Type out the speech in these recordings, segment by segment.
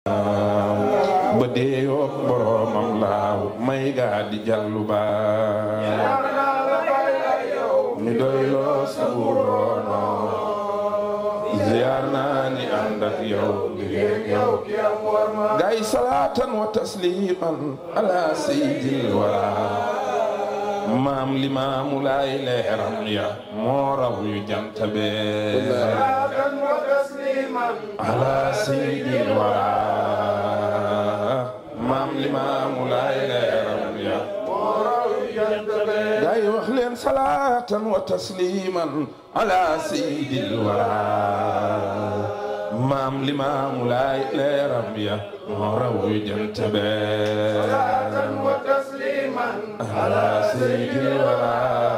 ba deeyoog boromam laaw may gaa di jallu baa ñu doy loo saburono ziyaar naa ni ànd ak yow ngir yow gaay salaatan wa tasliman ala sayyidil wara maam limaamu laay leeram ya moo raw yu jant bee ala sayyidil wara maam limaamu laay leeram ya gaay wax leen salaatan wa tasliman ala sayyidil wara maam limaamu laay leeram ya moo raw yu jant bee ala sayyidil wara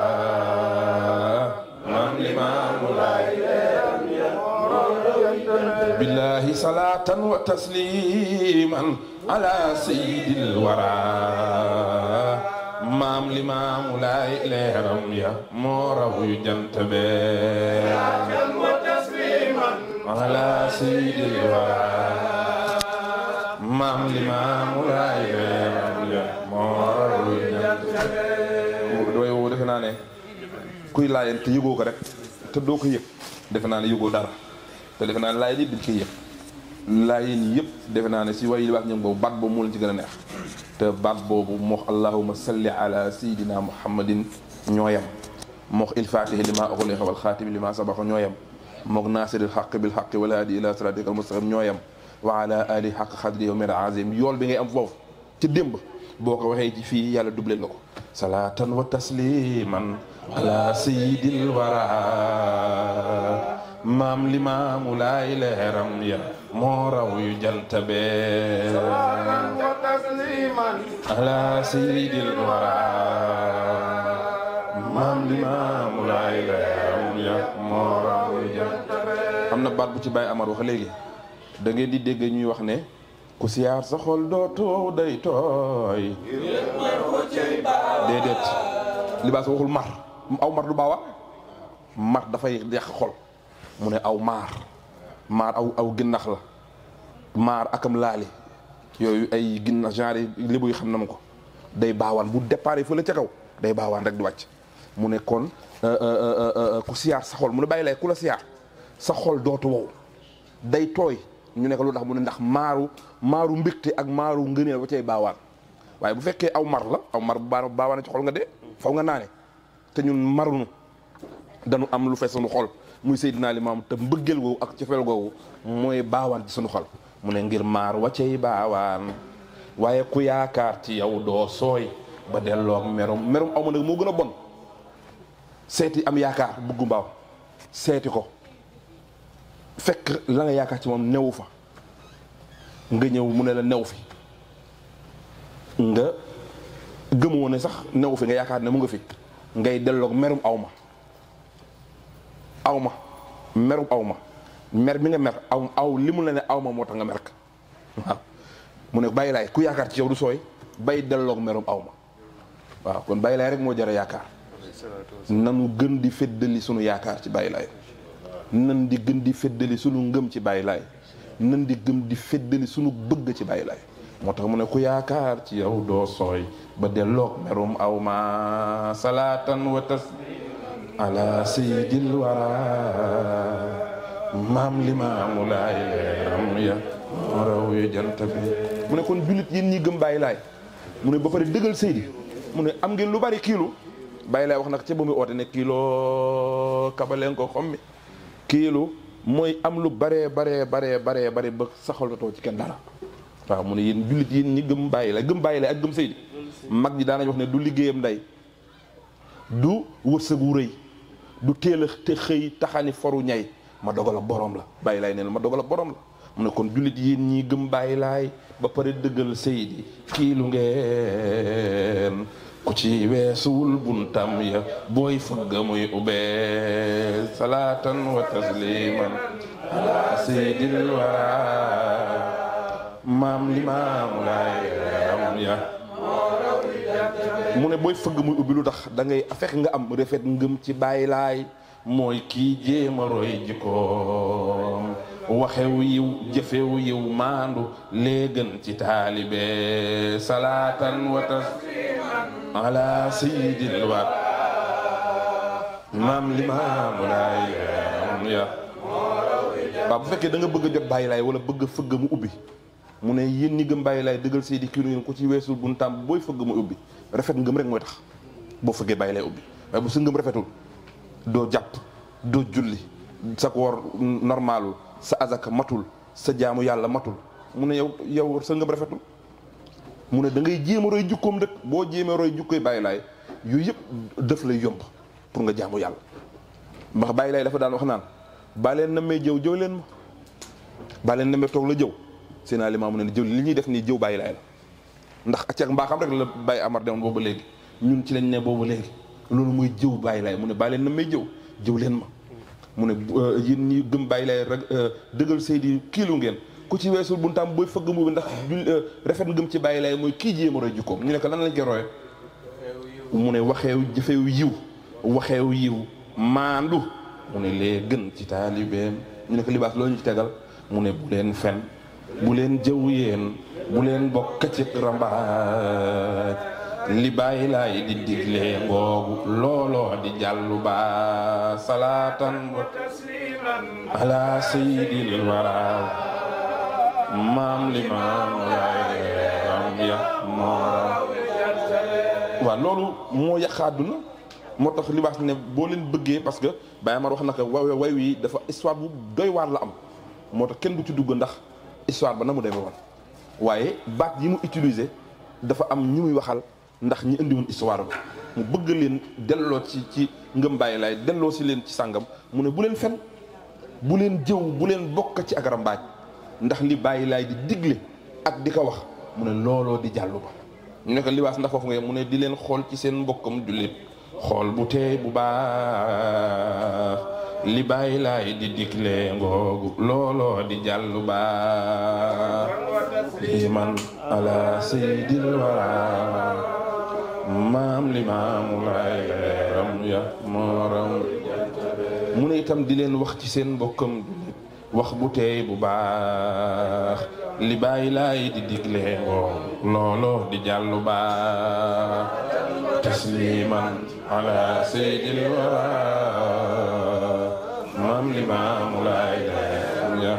maam limaamu laay leeram ya billahi salatan wa tasliman ala sayyidil wara maam limaamu laay leeram ya moo raw yu jant bee ala sayyidil wara maam limaamu laay leeram ya moo raw yu jant bee dooy woo defe naa ne kuy laayeen te yëgoo ko rek te doo ko yëg defe naa ne yëgoo dara te defe naa ne laayeen yëpp dañ koy yëg laayeen yëpp defe naa ne si way li wax ñoom boobu baat boobu moo leen ci gën a neex te baat boobu moox allahuma salli ala sayidina muhammadin ñooyam moox il fatihi li ma ughliqa wal xaatimi li ma sabaqa ñooyam mook naasiril xaq bil xaq wal haadi ila siratika al mustaqim ñooyam wa ala ali xaq xadri yow mir azim yool bi ngay am foofu ci démb boo ko waxee ci fii yàlla doublé la ko salaatan wa tasliman ala sayidil wara maam limaamu laay leeram ya moo raw yu jant bee ala sayyidil wara maam limaamu laay leeram ya moo raw yu jant bee am na baat bu ci Baye Amar wax léegi da ngeen di dégg ñuy wax ne ku siyaar sa xol doo toow day tooy déedéet libaas waxul mar aw mar du baawa mar dafay yàq xol mu ne aw maar maar aw aw ginnax la maar akam laali yooyu ay ginnax genre lébu yi xam na ma ko day baawaan bu départ fële ca kaw day baawaan rek di wàcc mu ne kon ku siyaar sa xol mu ne bàyyi lay ku la siyaar sa xol dootu wow day tooy ñu ne ko lu tax mu ne ndax maaru maaru mbégte ak maaru ngëneel ba cay baawaan waaye bu fekkee aw mar la aw mar bu baa baawaan ci xol nga dee faw nga naane te ñun marunu dañu am lu fees sunu xol muy Seydina Limaam te mbëggeel googu ak cofeel googu mooy baawaan ci sunu xol mu ne ngir maar waccey baawaan waaye ku yaakaar ci yow doo sooy ba delloog merum merum aw ma nag moo gën a bon seeti am yaakaar buggu mbaaw seeti ko fekk la nga yaakaar ci moom newu fa nga ñëw mu ne la new fi nga gëmoo ne sax new fi nga yaakaar ne mu nga fi ngay delloog merum aw ma aw ma merum aw ma mer mi nga mer aw aw li mu la ne aw ma moo tax nga mer ka waaw mu ne bàyyi laay ku yaakaar ci yow du sooy bay delloog merum aw ma waaw kon bàyyi laay rek moo jara yaakaar nanu gën di feddali sunu yaakaar ci bàyyi laay nan di gën di feddali sunu ngëm ci bàyyi laay nan di gëm di feddali sunu bëgg ci bàyyi laay moo tax mu ne ku yaakaar ci yow doo sooy ba delloog merum aw ma salaatan wa taslim ala sayyidil wara maam limaamu laay leeram ya moo raw yu jant bi mu ne kon jullit yéen ñi gëm bàyyi laay mu ne ba pare dëggal seydi mu ne am ngeen lu bari kiilu bàyyi laay wax nag ca ba muy oote ne kiilo kabaleen ko xommi kiilu mooy am lu baree baree baree baree bare ba saxalatoo ci kenn dara waaw mu ne yéen jullit yéen ñi gëm bàyyi laay gëm bàyyi laay ak gëm seydi mag ñi daanañ wax ne du liggéeyam nday du wërsëgu rëy du teel a te xëy taxani foru ñay ma dogal ak borom la bàyyi laay nee na ma dogal ak borom la mu ne kon jullit yéen ñi gëm bàyyi laay ba pare dëggal seydi kii lu ngeen ku ci weesuwul buntam ya booy fëgga muy ubbee salaatan wa tasliman ala seydil wara maam limaamu laay am ya mu ne booy fëgg muy ubbi lu tax da ngay fekk nga am rafet ngëm ci bàyyi laay mooy kii jéema roy jikkoom waxew yiw jëfew yiw maandu lee gën ci taalibe salaatan wa tasliman ala sayyidil war maam limaamu laay ya waaw bu fekkee da nga bëgg a jot bàyyi laay wala bëgg a fëgg mu ubbi mu ne yéen ñi gëm bàyyi laay dëggal seydi kii ngeen ko ci weesul buntaam booy fëgg mu ubbi rafet ngëm rek mooy tax boo fëggee bàyyi laay ubbi waaye bu sa ngëm rafetul doo jàpp doo julli sa koor normalul sa azaka matul sa jaamu yàlla matul mu ne yow yow sa ngëm rafetul mu ne da ngay jéem a roy jukkoom dëkk boo jéemee roy jukkoy bàyyi laay yooyu yëpp daf lay yomb pour nga jaamu yàlla ndax bàyyi laay dafa daan wax naan baa leen na may jëw jëw leen ma baa leen na may toog la jëw seen alimaa mu ne jëw li ñuy def nii jëw bàyyi laay la ndax acceeg mbaaxam rek la bàyyi amar demoon boobu léegi ñun ci lañ ne boobu léegi loolu mooy jëw bàyyi laay mu ne baa leen na may jëw jëw leen ma mu ne yéen ñi gëm bàyyi laay rek dëggal seydi kiilu ngeen ku ci weesul buntaam booy fëgg mu bi ndax jul rafet ngëm ci bàyyi laay mooy kii jéem a roy jukkoom ñu ne ko lan lañ koy roye mu ne waxeew jëfew yiw waxeew yiw maandu mu ne lee gën ci taalibeem ñu ne ko libaas loolu ñu ci tegal mu ne bu leen fen bu leen jëw yéen bu leen bokk ci rambaaj li bàyyi laay di digle ngoogu looloo di jàllu ba salaatan wa tasliman ala sayyidil wara maam li maam laay ram ya moora waaw loolu moo yàq àdduna moo tax libaas ne boo leen bëggee parce que Baye Amar wax na ko way way wi dafa histoire bu doy waar la am moo tax kenn du ci dugg ndax histoire ba na mu demee woon waaye baat yi mu utiliser dafa am ñu muy waxal ndax ñi indiwoon histoire ba mu bëgg leen delloo ci ci ngëm bàyyi laay delloo si leen ci sàngam mu ne bu leen fen bu leen jëw bu leen bokk ci agara mbaaj ndax li bàyyi laay di digle ak di ko wax mu ne looloo di jàllu ba ñu ne ko libaas ndax foofu nga mu ne di leen xool ci seen mbokkam jullit xool bu teey bu baax li bàyyi laay di digle ngoogu looloo di jàllu baax li man ala sayyidil wara maam li maamu laay ram ya mooram mu ne itam di leen wax ci seen mbokkam jullit wax bu teey bu baax li bàyyi laay di digle ngoogu looloo di jàllu baax tasliman ala sayyidil wara maam li maamu laay ya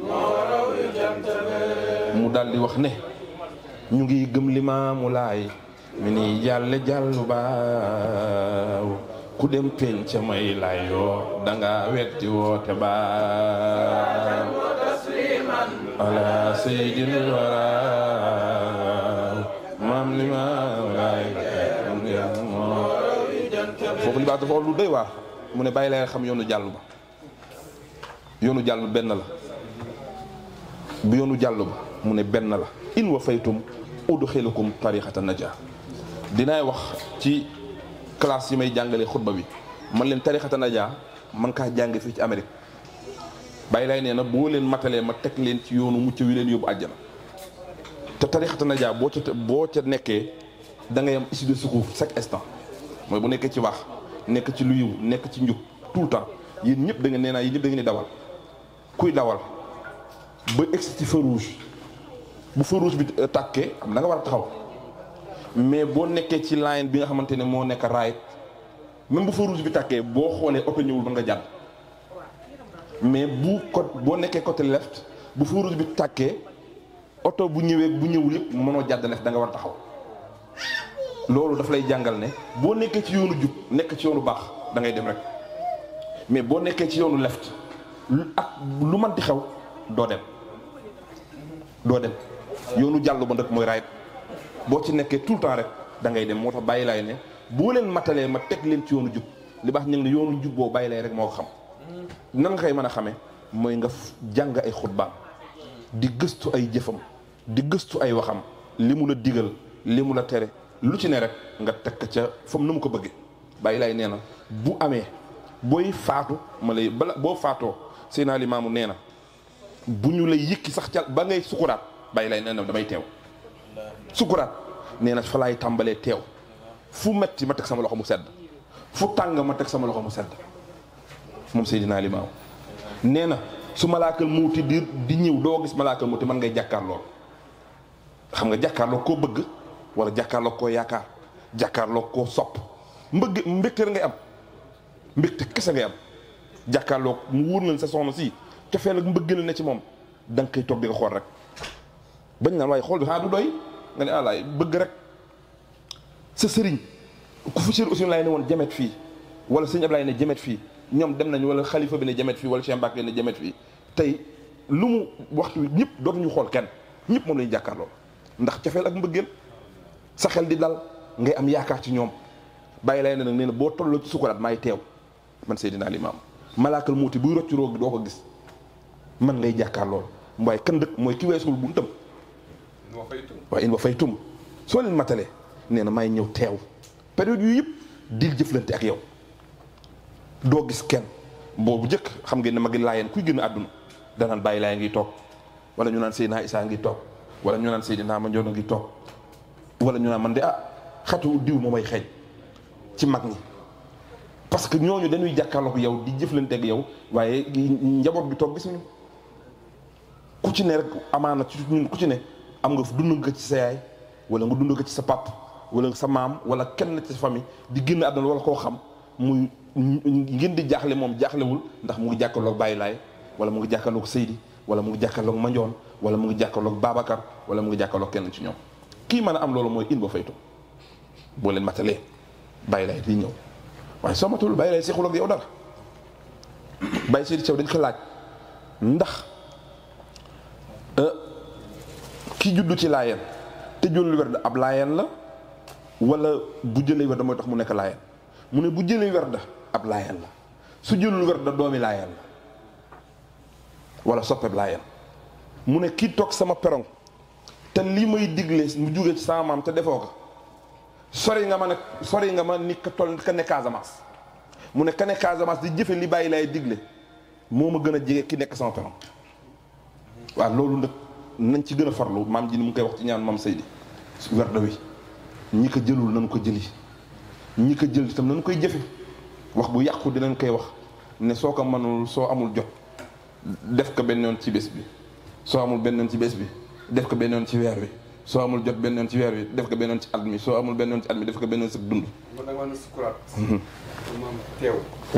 mu daal di wax ne ñu ngi gëm li maamu laay mi ni jàlle jàllu baaw ku dem peñ ca may lay yoo danga wetti woote baaw ala sayyidil wara maam li maamu laay foofu li baax dafa lu doy waar mu ne bàyyi lay xam yoonu jàll ba yoonu jàll benn la bu yoonu jàll ba mu ne benn la in wa faytum udxilukum tariqata naja dinaay wax ci classe yi may jàngalee xutba bi man leen tariqata naja man kaa jàng fii ci Amérique bàyyi lay nee na boo leen matalee ma teg leen ci yoonu mucc wi leen yóbbu àjjana te tariqata naja boo ca boo ca nekkee da ngay am issue de secours chaque instant mooy bu nekkee ci wax nekk ci lu yiw nekk ci njub tout le temps yéen ñëpp da nga nee naa yéen ñëpp da ngeen di dawal kuy dawal ba egsi ci feu rouge bu feu rouge bi tàkkee am da nga war a taxaw mais boo nekkee ci line bi nga xamante ne moo nekk right même bu feu rouge bi tàkkee boo xoolee oto ñëwul ba nga jàdd mais bu côté boo nekkee côté left bu feu rouge bi tàkkee oto bu ñëwee bu ñëwul yëpp mënoo jàdd left da nga war a taxaw loolu daf lay jàngal ne boo nekkee ci yoonu jub nekk ci yoonu baax da ngay dem rek mais boo nekkee ci yoonu left ak lu manti xew doo dem doo dem yoonu jàll ba nag mooy right boo ci nekkee tout le temps rek da ngay dem moo tax bàyyi laay ne boo leen matalee ma teg leen ci yoonu jub li baax ñu ne yoonu jub boo bàyyi lay rek moo ko xam nan nga koy mën a xamee mooy nga jàng ay xutbaam di gëstu ay jëfam di gëstu ay waxam li mu la digal li mu la tere lu ci ne rek nga teg ca fam na mu ko bëggee bàyyi laay nee na bu amee booy faatu ma lay bala boo faatoo Seydina Limaamu nee na bu ñu lay yëkki sax ca ba ngay sukuraat bàyyi lay nee na damay teew sukuraat nee na fa laay tàmbalee teew fu metti ma teg sama loxo mu sedd fu tàng ma teg sama loxo mu sedd moom Seydina Limaamu nee na su malaakal muuti di di ñëw doo gis malaakal muuti man ngay jàkkaarloo xam nga jàkkaarloo koo bëgg wala jàkkaarloo koo yaakaar jàkkaarloo koo sopp mbëgg mbégte ngay am mbégte kese ngay am jàkkaarloo mu wóor nañ sa soxna si cofeel ak mbëgg la ne ci moom da nga koy toog di nga xool rek bañ naan waaye xool bi xanaa du doy nga ne alaay bëgg rek sa sëriñ ku fi sëriñ aussi laay ne woon jamet fii wala sëñ Ablaye ne jamet fii ñoom dem nañ wala xalifa bi ne jamet fii wala Cheikh Mbacke ne jamet fii tey lu mu waxtu wi ñëpp dootuñu xool kenn ñëpp moom la ñu jàkkaarloo ndax cofeel ak mbëggeel sa xel di dal ngay am yaakaar ci ñoom bàyyi lay ne nag nee na boo tolloo ci sukuraat maay teew man Seydina Limaam malaakal muuti buy rocc roog bi doo ko gis man ngay jàkkaarloo waaye kan dëkk mooy ki weesul buntam waaye in wa fay tum soo leen matalee nee na may ñëw teew période yu yëpp dil jëflante ak yow doo gis kenn boobu jëkk xam ngeen ne ma ngi laayeen kuy gën a àdduna danaan bàyyi laay ngi toog wala ñu naan Seydina Isaa ngi toog wala ñu naan Seydina Mandione ngi toog wala ñu naan man de ah xatu diw moo may xeeñ ci mag ñi parce que ñooñu dañuy jàkkaarloog yow di jëflante ak yow waaye njaboot bi toog gisuñu ku ci ne rek amaana ci ñun ku ci ne am nga dund nga ci sa yaay wala nga dund nga ci sa pap wala sa maam wala kenn ci sa famille di génn àdduna wala koo xam muy ngeen di jaaxle moom jaaxlewul ndax mu ngi jàkkaarloog Baye Laay wala mu ngi jàkkaarloog Seydi wala mu ngi jàkkaarloog Mandione wala mu ngi jàkkaarloog Babacar wala mu ngi jàkkaarloog kenn ci ñoom kii mën a am loolu mooy in ba faytu boo leen matalee Baye Laay di ñëw waaye soo matul Baye Laay seexul ak yow dara Baye Seydi Thiaw dañ ko laaj ndax ki juddu ci laayeen te jëlul werd ab laayeen la wala bu jëlee werd mooy tax mu nekk laayeen mu ne bu jëlee werd ab laayeen la su jëlul werd doomi laayeen la wala soppeeb laayeen mu ne kii toog sama perong te lii may digle mu jóge ci sama maam te defoo ko sori nga ma ne sori nga ma ni ka toll ka ne Casamance mu ne ka ne Casamance di jëfe li bàyyi laay digle moo ma gën a jege ki nekk sama perong waaw loolu nag nañ ci gën a farlu maam ji ni mu koy wax ci ñaan maam Seydi werda wi ñi ko jëlul nañu ko jëli ñi ko jël itam nañu koy jëfe wax bu yàqu dinañ koy wax ne soo ko mënul soo amul jot def ko benn yoon ci bés bi soo amul benn yoon ci bés bi def ko benn yoon ci weer wi soo amul jot benn yoon ci weer wi def ko benn yoon ci at mi soo amul benn yoon ci at mi def ko benn yoon ci dund man nag maanaam sukuraat. maanaam teew.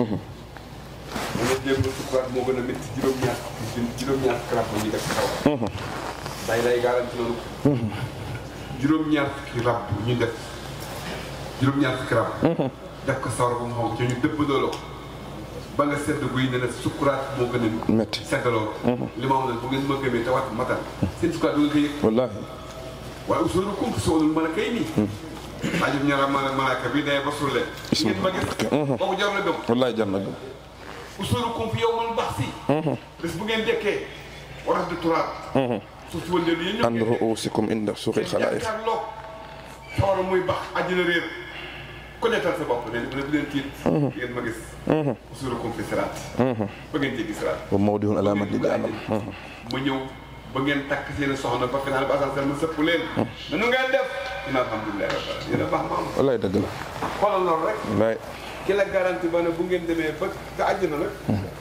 ma ne démb sukuraat moo gën a métti juróom-ñaar juróom-ñaar fukki rab ñu def ci kaw. day lay garanti loolu. juróom-ñaar fukki rab ñu def juróom-ñaar fukki rab. def ko sawar ba mu xonk ci ñu dëpp dooloo ba nga sedd guy ne ne sukuraat moo gën a métti seddaloo. li ma wax nag bu ngeen ma gëmee te wat matal seen sukuraat du nga ko yëg. wallaahi waaye usul kum soolul mën a kay nii. ajub ñaara ma malaaka bi day basul leen. ngeen ma gis. kooku jar na gëm. wallaahi jar na gëm usul kum fi yow man baax si. bés bu ngeen dekkee waras de turaat. suuf si wëndeelu yéen ñëpp ànd ruusikum inda suuqil xalaa'iq jàkkaarloog sawara muy bax àjjana réer ku nettal sa bopp ne bu leen tiit. ngeen ma gis. usul kum fi siraat. ba ngeen jéggi siraat. wa mawdihun alaa maddi jahannam ma ñëw ba ngeen takk seen soxna ba final ba asal ma sëpp leen. nanu ngeen def. dina alhamdulilah rabbil alamin yéen a baax maam. wallaahi dëgg la xoolal loolu rek. wallaahi ki la garanti ba ne bu ngeen demee ba nga àjjana nag.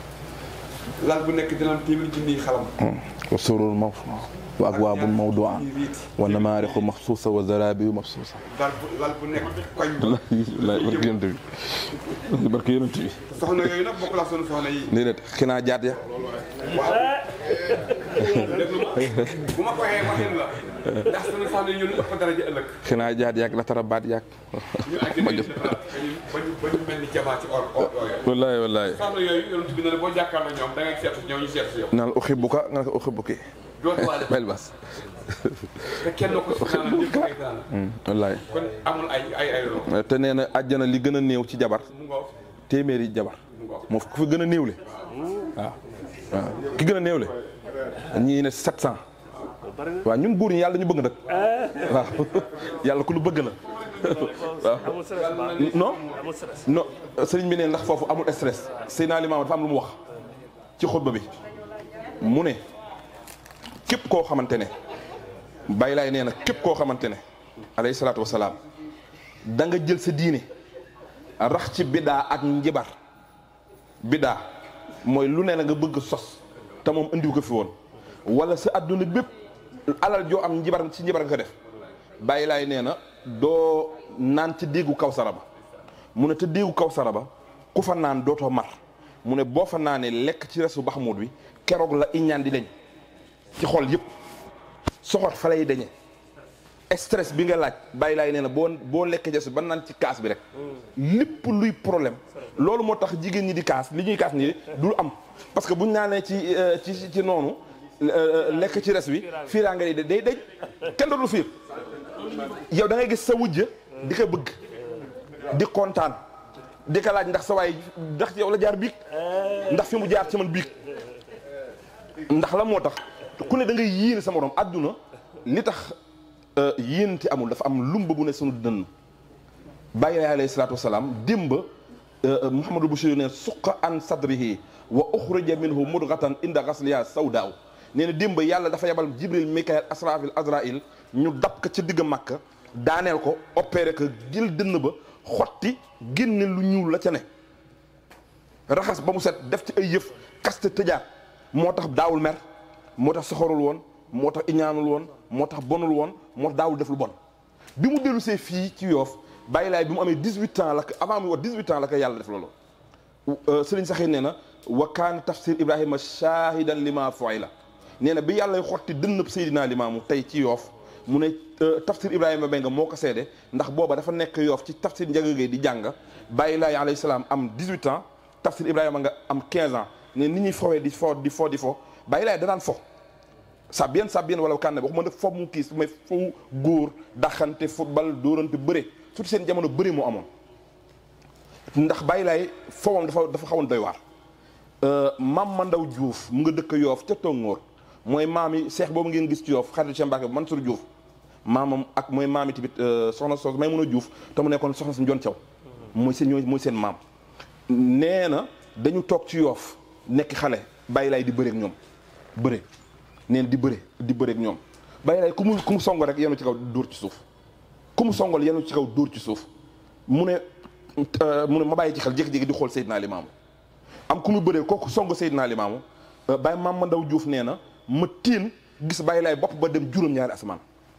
lal bu nekk dina am téeméer junniy xalam. wa sururun mawfuuda wa akwaabun mawduu'a wa namaariqu maxsuusa wa zaraabiyu mabsuusa lal bu lal bu nekk koñ ba. wallaahi barke yonent bi barke yonent bi soxna yooyu nag bokk laa sunu soxna yi. déedéet xinaa jaat ya waaw. déglu ma bu ma ko waxee waxin la. ndax sunu soxna yi ñu ëpp daraja ëllëg. xinaa jaat yaag la tara baat yaag ñu àgg nañu defaraat ba ñu ba ñu ba ñu mel ni jamaa ci or or yooyu. wallaahi wallaahi soxna yooyu yonent bi ne la boo jàkkaarloo ñoom da ngay seetu ñoom ñu seetu si yow. naan uxibuka nga ne ko uxibuki dootu waale bel bas te kenn ko si naan ñëpp ay naan wallaahi kon amul ay ay ay loo te nee na àjjana li gën a néew ci jabar mu ngoo téeméeri jabar mu ngoo moo ku fi gën a néewle waaw waaw ki gën a néewle ñii ne 700 waaw ñun góor ñi yàlla ñu bëgg nag waaw yàlla ku lu bëgg la waaw non non sëriñ bi ne ndax foofu amul stress Seydina Limaamu dafa am lu mu wax ci xutba bi mu ne képp koo xamante ne bàyyi laay nee na képp koo xamante ne alayhi salaatu wasalaam da nga jël sa diine rax ci biddaa ak njibar biddaa mooy lu ne la nga bëgg sos te moom indiw ko fi woon wala sa adduna bépp alal joo am njibar ci njibar nga ko def bàyyi laay nee na doo naan ci déggu kaw sara ba mu ne te déggu kaw sara ba ku fa naan dootoo mar mu ne boo fa naanee lekk ci resu baxamuut bi keroog la iñaan di deñ ci xol yëpp soxot fa lay deñe stress bi nga laaj bàyyi laay nee na boo boo lekk jesu ba naan ci kaas bi rek lépp luy problème loolu moo tax jigéen ñi di kaas li ñuy kaas nii dul am parce que buñ naanee ci ci ci noonu lekk ci res bi fiiraa nga day day kenn dootul fiir yow da ngay gis sa wujj di ko bëgg di kontaan di ko laaj ndax sa waay ndax yow la jaar biig ndax fi mu jaar ci man biig ndax la moo tax ku ne da ngay yéene sa morom àdduna li tax yéenante amul dafa am lumba bu ne sunu dënn bàyyi laay alayhi salaatu wasalaam démba Mouhamadou Bachir ne suqa an sadrihi wa uxrija minhu mudghatan inda ghasliha sawdaaw nee na démba yàlla dafa yebal jibril mikael asrafil azrail ñu dab ko ca digg màkk daaneel ko opéré ko jël dënn ba xotti génne lu ñuul la ca ne raxas ba mu set def ci ay yëf kaste tëjaat moo tax daawul mer moo tax soxorul woon moo tax iñaanul woon moo tax bonul woon moo tax daawul def lu bon bi mu dellu see fii ci yoof bàyyi laay bi mu amee 18 ans la ko avant mu wax 18 ans la ko yàlla def loolu sëriñ saxee nee na wa kaana tafsir ibrahima shahidan lima foy la nee na bi yàlla xotti dënnëb Seydina Limaamu tey ci yoof mu ne tafsir ibrahima Mbengue moo ko seede ndax booba dafa nekk yoof ci tafsir Ndiaga Gueye di jàng bàyyi laay alayhi salaam am 18 ans tafsir ibrahima nga am 15 ans ne nit ñuy fowee di fo di fo di fo bàyyi laay danaan fo sa bien sa bien wala kànne waxuma ne fo mu kiis mais fo góor daxante football dóorante bëre surtout seen jamono bëre moo amoon ndax bàyyi laay fowam dafa dafa xawoon doy waar maam Mandaw Diouf mu nga dëkk yoof ca Tongoor mooy maam yi seex boobu ngeen gis ci yoof xaritu Cheikh Mbacke Mansour Diouf maamam ak mooy maam yi tamit soxna soos may mën a Diouf te mu nekkoon soxna si Njoon Caw mooy seen ñooy mooy seen maam nee na dañu toog ci yoof nekk xale bàyyi laay di bëreek ñoom bëre nee na di bëre di bëreek ñoom bàyyi laay ku mu ku mu song rek yenu ci kaw dóor ci suuf ku mu songal yenu ci kaw dóor ci suuf mu ne mu ne ma bàyyi ci xel jékki-jékki di xool Seydina Limaamu am ku mu bëree kooku song Seydina Limaamu bàyyi maam ma ndaw Diouf nee na ma tiin gis bàyyi laay bopp ba dem juróom-ñaari asamaan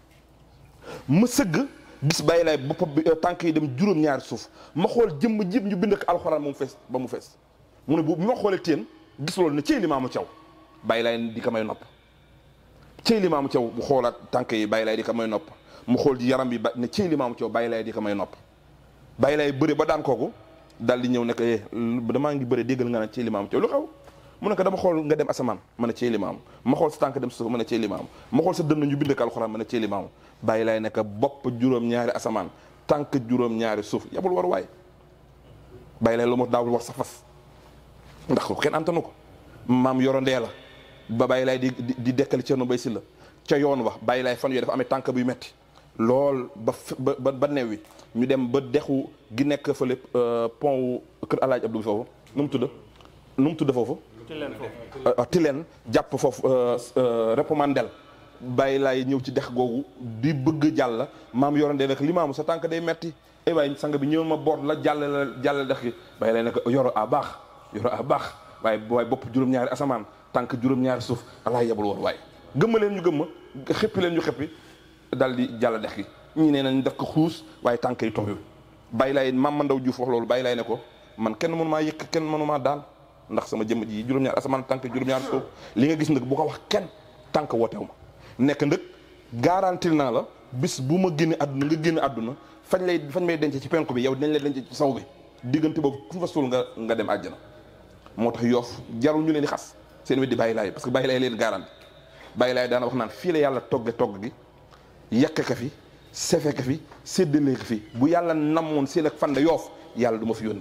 ma sëgg gis bàyyi laay bopp bi tànk yi dem juróom-ñaari suuf ma xool jëmm jib ñu bind ko alxuraan ba mu fees ba mu fees mu ne bu bi ma xoolee teen gis loolu ne cey Limaamu Caw bàyyi laay di ko may nopp cey Limaamu Caw bu xoolaat tànk yi bàyyi laay di ko may nopp mu xool ji yaram bi ba ne cey Limaamu Caw bàyyi laay di ko may nopp bàyyi laay bëre ba daan kooku daal di ñëw ne ko eh damaa ngi bëre déggal nga ne cey Limaamu Caw lu xew mu ne ko dama xool nga dem asamaan ma ne cey Limaamu ma xool sa tànk dem suuf ma ne cey Limaamu ma xool sa dënn ñu bind ko alxuraan ma ne cey Limaamu bàyyi laay ne ko bopp juróom-ñaari asamaan tànk juróom-ñaari suuf yabul war waay bàyyi laay lu ma daawul war sa fas ndax ko kenn antanu ko maam yoro ndee la ba bàyyi laay di di dekkali Cerno Bay Silla ca yoon wax bàyyi laay fan yooyu dafa amee tànk buy metti lool ba ba ba new wi ñu dem ba dexu gi nekk fële pont wu kër Alaaji Abdou bi foofu nu mu tudd nu mu tudd foofu Tileen jàpp foofu repomandel bàyyi laay ñëw ci dex googu di bëgg jàll maam yoro ndee nag li maamu sa tànk day metti ay waay sang bi ñëw ma boot la jàll la jàll dex gi bàyyi laay nekk yoro a baax yoro a baax waaye waaye bopp juróom-ñaari asamaan tànk juróom-ñaari suuf allah yebul woon waaye gëmma leen ñu gëmma xëppi leen ñu xëppi dal di jàll dex gi ñii nee nañ def ko xuus waaye tànk yi tooyul bàyyi laay maam Mandaw Diouf wax loolu bàyyi laay ne ko man kenn mënu maa yëkk kenn mënu maa daal ndax sama jëmm ji juróom-ñaari asamaan tànk juróom-ñaari suuf li nga gis nag bu ko wax kenn tànk wootew ma nekk ndëg garantil naa la bis bu ma génne àdduna nga génne àdduna fañ lay fañ may denc ci penku bi yow dinañ lay denc ci saw bi diggante boobu ku fa suul nga nga dem àjjana moo tax yoof jarul ñu leen di xas seen weddi bàyyi laay parce que bàyyi laay leen garanti bàyyi laay daana wax naan fii la yàlla togge togg gi yàq ka fi sefe ka fi séddale ka fi bu yàlla namoon seen ak fanda yoof yàlla du ma fi yónni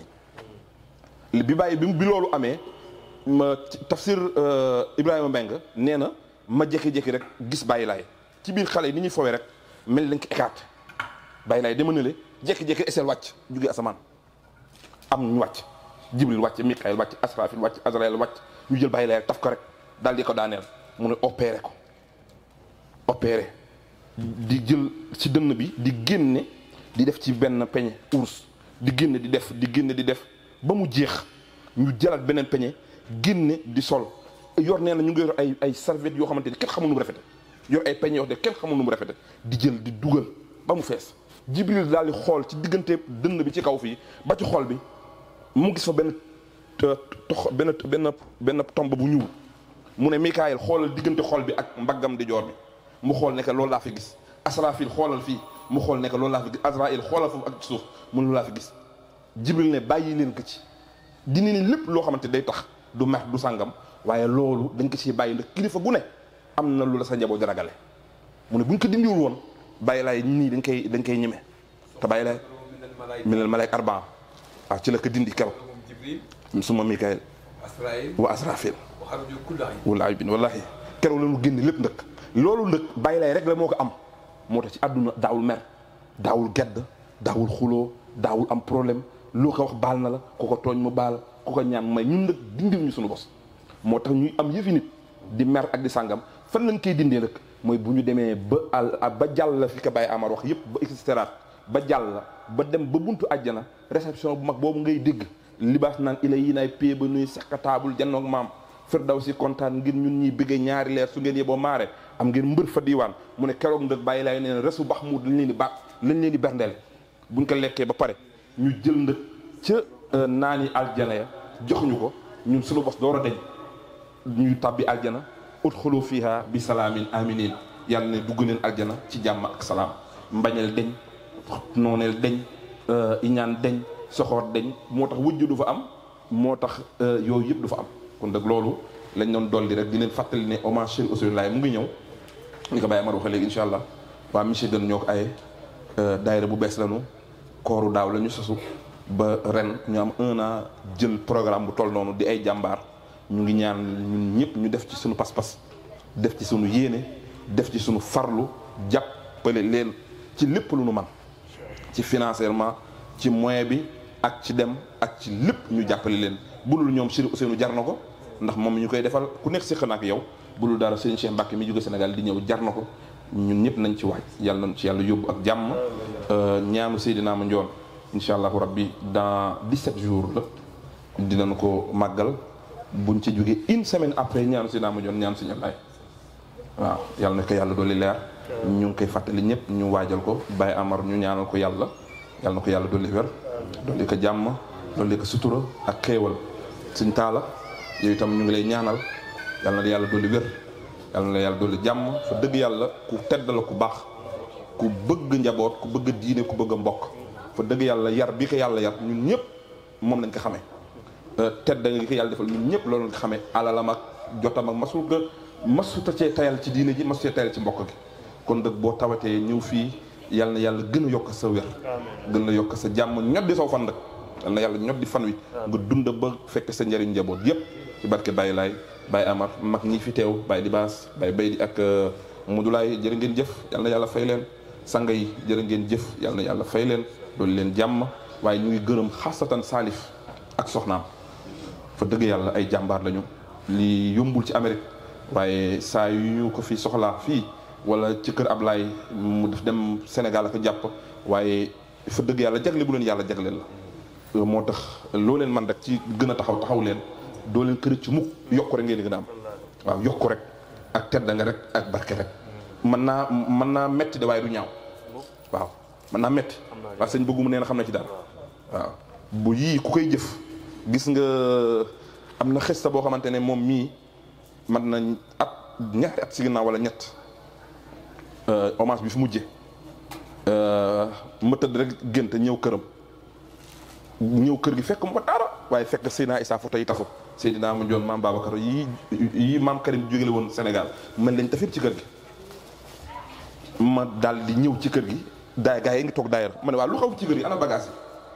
bi bàyyi bi bi loolu amee ma tafsir Ibrahima Mbengue nee na ma jékki-jékki rek gis bàyyi laay ci biir xale yi ni ñuy fowee rek mel lañ ko écarté bàyyi laay dama ne le jékki-jékki eseel wàcc jugee asamaan am ñu wàcc jibril wàcc mikael wàcc asrafil wàcc azrael wàcc ñu jël bàyyi laay taf ko rek daal di ko daaneel mu ne opéré ko opéré di jël ci dënn bi di génne di def ci benn peñe ours di génne di def di génne di def ba mu jeex ñu jëlaat beneen peñe génne di sol yor nee na ñu ngi yor ay ay serviette yoo xamante ni kenn xamul nu mu rafete yor ay peñe yoo xam ne kenn xamul nu mu rafete di jël di dugal ba mu fees jibril daal di xool ci diggante dënn bi ci kaw fii ba ci xol bi mu gis fa benn tox benn benn benn tomb bu ñuul mu ne Mikaayil xoolal diggante xol bi ak mbaggam di joor bi mu xool ne que loolu laa fi gis Asrafil xoolal fii mu xool ne que loolu laa fi gis Azraïl xoolal foofu ak suuf mu ne loolu laa fi gis jibril ne bàyyi leen ko ci dina ni lépp loo xamante day tax du mer du sàngam waaye loolu dañ ko ciy bàyyi ndax kilifa gu ne am na lu la sa njaboot di ragale mu ne buñ ko dindiwul woon bàyyi laay nii dañ koy dañ koy ñeme te bàyyi laay minal malaik arbaa waaw ci la ko dindi keroog suma Mikaayil wa Asrafil wallaahi bin wallaahi keroog la ñu génn lépp ndëkk loolu ndëkk bàyyi laay rek la moo ko am moo tax ci àdduna daawul mer daawul gedd daawul xuloo daawul am problème loo ko wax baal na la ku ko tooñ mu baal ku ko ñaan may ñun nag dindiw ñu suñu bos moo tax ñuy am yëfi nit di mer ak di sàngam fan lañ koy dindee nag mooy bu ñu demee ba àll ba jàll la fi ko Baye Amar wax yëpp ba extiraat ba jàll la ba dem ba buntu àjjana réception bu mag boobu ngay dégg libaas naan ila yi naay pée ba nuy seq taabul jannoog maam firdaw si kontaan ngir ñun ñuy bëggee ñaari leer su ngeen yeboo maare am ngeen mbër fa diiwaan mu ne keroog ndëg bàyyi laay neen resu bax mu lañ leen di ba lañ leen di berndeel buñ ko lekkee ba pare ñu jël ndëg ca naani aljana ya jox ñu ko ñun suñu bos door a deñ ñuy tàbbi aljana udxulu fiha bi salaamin aminin yàlla ne dugg neen aljana ci jàmm ak salaam mbañeel deñ nooneel deñ iñaan deñ soxoor deñ moo tax wujj du fa am moo tax yooyu yëpp du fa am kon nag loolu lañ doon dolli rek di leen fàttali ne hommage Cheikh Ousseynou Laye mu ngi ñëw ñu ko bàyyi Amar waxee léegi incha allah waa monsieur Dene ñoo ko aye daayira bu bees lañu kooru daaw la ñu sosu ba ren ñu am un an jël programme bu toll noonu di ay jàmbaar ñu ngi ñaan ñun ñëpp ñu def ci suñu pas-pas def ci suñu yéene def ci suñu farlu jàppale leen ci lépp lu nu man ci financièrement ci moyen bi ak ci dem ak ci lépp ñu jàppale leen bulul ñoom Serigne Ousseynou jar na ko ndax moom ñu koy defal ku nekk si xanaa ak yow bulul dara Serigne Cheikh Mbacke mi jóge Sénégal di ñëw jar na ko ñun ñëpp nañ ci waaj yàlla nañ ci yàlla yóbbu ak jàmm ñaanu Seydina ma njoon incha allahu rabbi dans 17 jours la dinañ ko màggal buñ ci jógee une semaine après ñaanu Seydina ma njoon ñaan suñu lay waaw yàlla na ko yàlla dolli leer ñu ngi koy fàttali ñëpp ñu waajal ko Baye Amar ñu ñaanal ko yàlla yàlla na ko yàlla dolli wér dolli ko jàmm dolli ko sutura ak xéewal suñ taala yow itam ñu ngi lay ñaanal yàlla na yàlla dolli wér yàlla na yàlla dolli jàmm fa dëgg yàlla ku tedd la ku baax ku bëgg njaboot ku bëgg diine ku bëgg mbokk fa dëgg yàlla yar bi ko yàlla yar ñun ñëpp moom lañ ko xamee tedd nga ko yàlla defal ñun ñëpp loolu lañ ko xamee alalam ak jotam ak masul ko masuta cee tayal ci diine ji masu cee tayal ci mbokk gi kon dëgg boo tawatee ñëw fii yàlla na yàlla gën a yokk sa wér gën a yokk sa jàmm ñoddi saw fan nag yàlla na yàlla ñoddi fan wi nga dund ba fekk sa njëriñ njaboot yëpp ci barke Baye Laay Baye Amar mag ñi fi teew Baye Libaas Baye Bay di ak Modulaay jërë ngeen jëf yàlla na yàlla fay leen sanga yi jërë ngeen jëf yàlla na yàlla fay leen loolu leen jàmm waaye ñu ngi gërëm xasatan Salif ak soxnaam fa dëgg yàlla ay jàmbaar lañu li yombul ci Amérique waaye saa yu ñu ko fi soxlaa fii wala ci kër Ablaye mu def dem Sénégal ak jàpp waaye fa dëgg yàlla jagle bu leen yàlla jagleel la moo tax loo leen man rek ci gën a taxaw taxaw leen doo leen kër ci mukk yokk rek ngeen di gën a am waaw yokk rek ak tedd nga rek ak barke rek mën naa mën naa metti de waaye du ñaaw waaw mën naa metti waaw sëñ bëgguma nee na xam na ci dara waaw bu yii ku koy jëf gis nga am na xesta boo xamante ne moom mii man nañ at ñetti at si ginnaaw wala ñett hommage bi fi mujje ma tëdd rek gént ñëw këram ñëw kër gi fekk mu ko dara waaye fekk Seydina Issa photo yi tafu Seydina ma joon maam Babacar yi yi maam Karim jógele woon Sénégal man lañ tafit ci kër gi ma daal di ñëw ci kër gi daay gaa yi ngi toog daayar ma ne waaw lu xaw ci kër gi ana bagage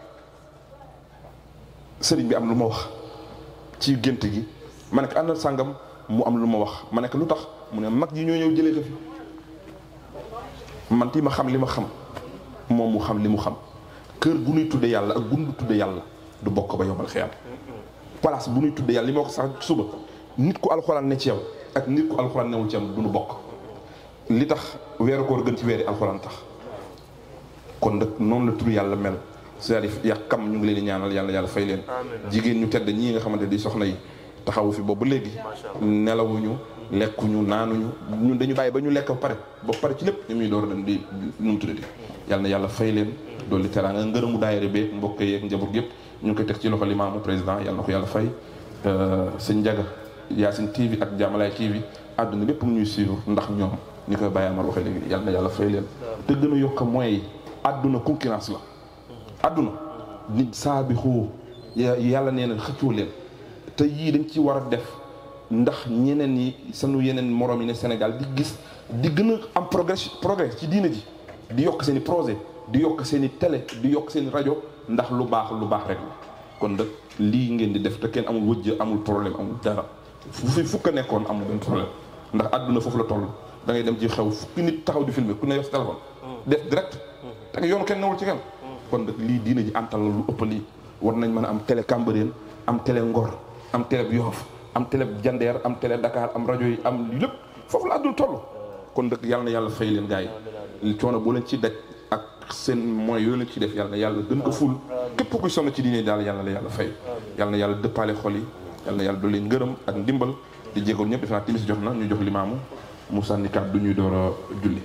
yi sëriñ bi am lu ma wax ci gént gi ma ne ko àndal sàngam mu am lu ma wax ma ne ko lu tax mu ne mag yi ñoo ñëw jëlee ko fi man ti ma xam li ma xam moom mu xam li mu xam kër bu nuy tudde yàlla ak gundu tudde yàlla du bokk ba yombal xiyam place bu nuy tudde yàlla li ma ko sax suba nit ku alxuraan ne ci yow ak nit ku alxuraan newul ci yow du nu bokk li tax weeru koor gën ci weeri alxuraan tax kon nag noonu la tur yàlla mel c'est-à-dire yàq kam ñu ngi leen di ñaanal yàlla yàlla fay leen jigéen ñu tedd ñii nga xamante di soxna yi taxawu fi boobu ba léegi nelawuñu lekkuñu naanuñu ñun dañu bàyyi ba ñu lekk ba pare ba pare ci lépp ñu muy door dem di nu mu tuddati yàlla na yàlla fay leen dolli teraanga ngërëmu daayira beeg mbokk yeeg njaboot yëpp ñu ngi koy teg ci loxo limaamu président yàlla na ko yàlla fay sëñ Njaga Yacine TV ak Jamalaay TV àdduna bépp mu ñuy suivre ndax ñoom ni koy Baye Amar waxee léegi yàlla na yàlla fay leen te gën a yokk mooy àdduna concurrence la àdduna nit saa bi xoo yàlla nee na xëccoo leen te yii dañ ci war a def ndax ñeneen yi sunu yeneen morom yi ne Sénégal di gis di gën a am progrès progrès ci diina ji di yokk seen i projet di yokk seen i télé di yokk seen i rajo ndax lu baax lu baax rek la kon nag lii ngeen di def te kenn amul wëjj amul problème amul dara fu fi fukk a nekkoon amul benn problème ndax àdduna foofu la toll da ngay dem ci xew fukki nit taxaw di filmer ku ne yor sa téléphone def direct te yoonu kenn newul ci kenn kon nag lii diina ji antal la lu ëpp lii war nañ mën a am télé Cambérène am télé Ngor am télé Yoff am télé Jandeer am télé Dakar am rajo yi am lépp foofu la àdduna toll kon nag yàlla na yàlla fay leen gars yi coono boo leen ci daj ak seen moyens yooyu leen ci def yàlla na yàlla gën ko ful képp kuy sonn ci diine daal yàlla na yàlla fay yàlla na yàlla dëppaale xol yi yàlla na yàlla dolli ngërëm ak ndimbal di jégal ñëpp defe naa timis jot na ñu jox limaamu mu sànni kàddu ñuy door a julli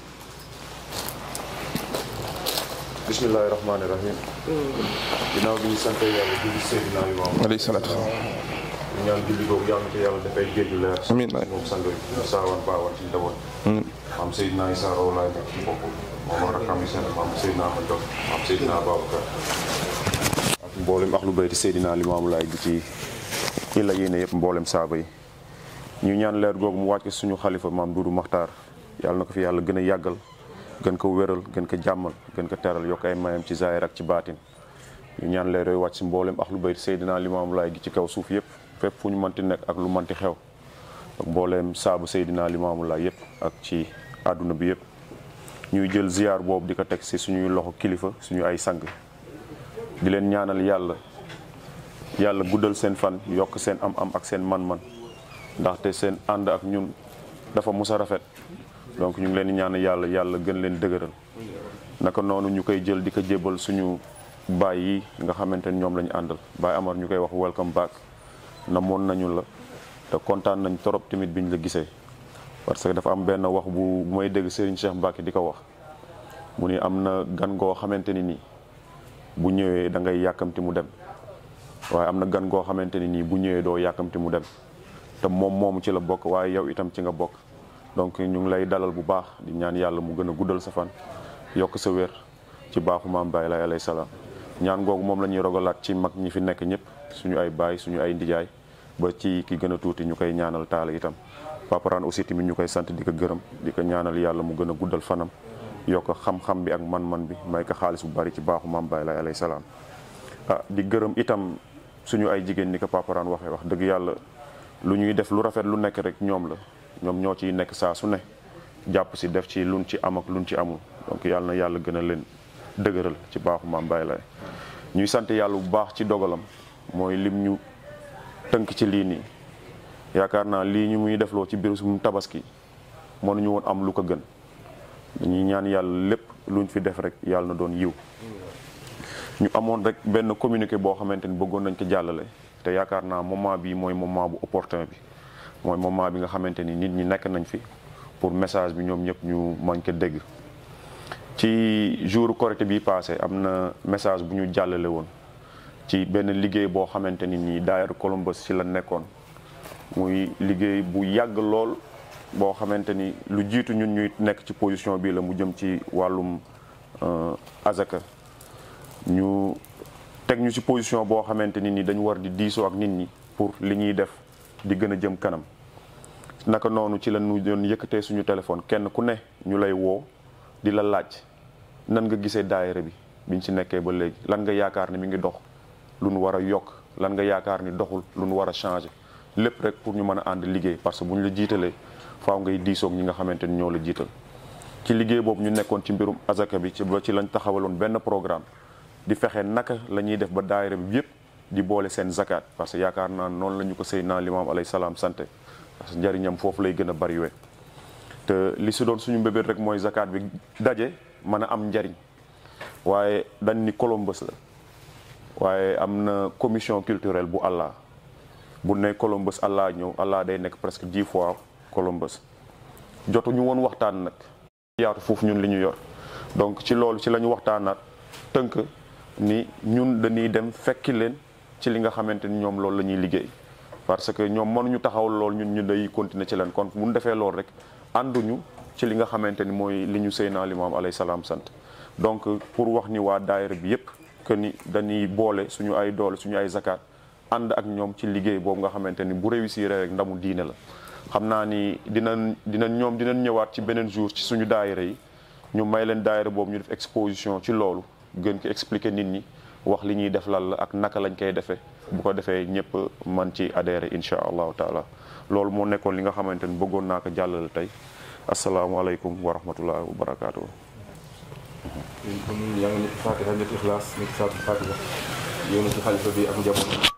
bismillahi rahmaani rahim ginnaaw bi ñu sante yàlla julli Seydina Limaamu alayhi salaatu wasalaam ñu ñaan julli googu yàlla na ko yàlla dafay géej leer amiin waay moom sang yi saawan baawan ci njaboot maam Seydina Issa Rouhou Laye nekk ci bopp moom ak rakam yi seen maam Seydina Ahmad Dog maam Seydina Babacar ak mboolem axlu bayti Seydina Limaamu Laay gi ci ñi la yéene yëpp mboolem saaba yi ñu ñaan leer googu mu wàcc suñu xalifa maam Duudu Maxtaar yàlla na ko fi yàlla gën a yàggal gën ko wéral gën ko jàmmal gën ko teral yokk ay mayam ci zaahir ak ci baatin ñu ñaan leer yooyu wàcc si mboolem axlu bayt Seydina Limaamu Laay gi ci kaw suuf yëpp fépp fu ñu mënti nekk ak lu mënti xew ak mbooleem saabu Seydina Limaamu Laay yëpp ak ci àdduna bi yëpp ñuy jël ziyaar boobu di ko teg si suñuy loxo kilifa suñu ay sang di leen ñaanal yàlla yàlla guddal seen fan yokk seen am-am ak seen man-man ndaxte seen ànd ak ñun dafa mus a rafet donc ñu ngi leen di ñaan yàlla yàlla gën leen dëgëral naka noonu ñu koy jël di ko jébbal suñu baay yi nga xamante ni ñoom la ñu àndal baay Amar ñu koy wax welcome back namoon nañu la te kontaan nañ torop tamit biñ la gisee parce que dafa am benn wax bu bu may dégg Serigne Cheikh Mbacke di ko wax mu ni am na gan goo xamante ni nii bu ñëwee da ngay yàkkamti mu dem waaye am na gan goo xamante ni nii bu ñëwee doo yàkkamti mu dem te moom moomu ci la bokk waaye yow itam ci nga bokk donc ñu ngi lay dalal bu baax di ñaan yàlla mu gën a guddal sa fan yokk sa wér ci baaxu maam Baye lay alayhi salaam ñaan googu moom la ñuy rogalaat ci mag ñi fi nekk ñëpp suñu ay baay suñu ay ndijaay ba ci ki gën a tuuti ñu koy ñaanal taala itam paparaan aussi tamit ñu koy sant di ko gërëm di ko ñaanal yàlla mu gën a guddal fanam yokk xam-xam bi ak man-man bi may ko xaalis bu bari ci baaxu maam Baye lay alayhi salaam ah di gërëm itam suñu ay jigéen ni ko paparaan waxee wax dëgg yàlla lu ñuy def lu rafet lu nekk rek ñoom la ñoom ñoo ciy nekk saa su ne jàpp si def ci luñ ci am ak luñ ci amul donc yàlla na yàlla gën a leen dëgëral ci baaxu maam Baye lay ñuy sant yàlla bu baax ci dogalam mooy lim ñu tënk ci lii nii yaakaar naa lii ñu muy defloo ci biir suñu tabaski mënuñu woon am lu ko gën dañuy ñaan yàlla lépp luñ fi def rek yàlla na doon yiw ñu amoon rek benn communiqué boo xamante ni bëggoon nañ ko jàllale te yaakaar naa moment bi mooy moment bu opportun bi mooy moment bi nga xamante ni nit ñi nekk nañ fi pour message bi ñoom ñëpp ñu mën ko dégg ci jour Korité bi passé am na message bu ñu jàllale woon ci benn liggéey boo xamante ni nii daayira Columbus ci la nekkoon muy liggéey bu yàgg lool boo xamante ni lu jiitu ñun ñuy nekk ci position bii la mu jëm ci wàllum azaka ñu teg ñu ci position boo xamante ni ni dañu war di diisoo ak nit ñi pour li ñuy def di gën a jëm kanam naka noonu ci la ñu doon yëkkatee suñu téléphone kenn ku ne ñu lay woo di la laaj nan nga gisee daayira bi biñ ci nekkee ba léegi lan nga yaakaar ni mi ngi dox lu nu war a yokk lan nga yaakaar ni doxul lu nu war a changer lépp rek pour ñu mën a ànd liggéey parce que bu ñu la jiitalee faaw ngay diisoog ñi nga xamante ni ñoo la jiital ci liggéey boobu ñu nekkoon ci mbirum azaka bi ci ba ci lañ taxawaloon benn programme di fexe naka la ñuy def ba daayira bi yëpp di boole seen zakat parce que yaakaar naa noonu la ñu ko sëy naa limaam alayhi salaam santé parce que njariñam foofu lay gën a bari we te li si doon suñu mbébét rek mooy zakat bi daje mën a am njariñ waaye dañ ni Columbus la waaye am na commission culturelle bu Allah bu ne Columbus Allah ñëw Allah day nekk presque dix fois Columbus jotuñu woon waxtaan nag yaatu foofu ñun li ñu yor donc ci loolu ci la ñu waxtaanaat tënk ni ñun dañuy dem fekki leen ci li nga xamante ni ñoom loolu la ñuy liggéey parce que ñoom mënuñu taxaw lool ñun ñu day continuer ci leen kon bu ñu defee loolu rek ànduñu ci li nga xamante ni mooy li ñu Seydina Limaam alayhi salaam sant donc pour wax ni waa daayira bi yépp que ni dañuy boole suñu ay doole suñu ay zakat ànd ak ñoom ci liggéey boobu nga xamante ni bu réussir rek ndamu diine la xam naa ni dinañ dinañ ñoom dinañ ñëwaat ci beneen jour ci suñu daayira yi ñu may leen daayira boobu ñu def exposition ci loolu gën ko expliquer nit ñi wax li ñuy def lan la ak naka lañ koy defee bu ko defee ñëpp man ci adhéré incha allahu taala loolu moo nekkoon li nga xamante ni bëggoon naa ko jàllale tey asalaamualeykum wa rahmatullahi wa barakaatu. kon yaa ngi nekk Fatiha nekk Ixlaas nekk Saatu Fatiha yow na ci xalifa bi ak njaboot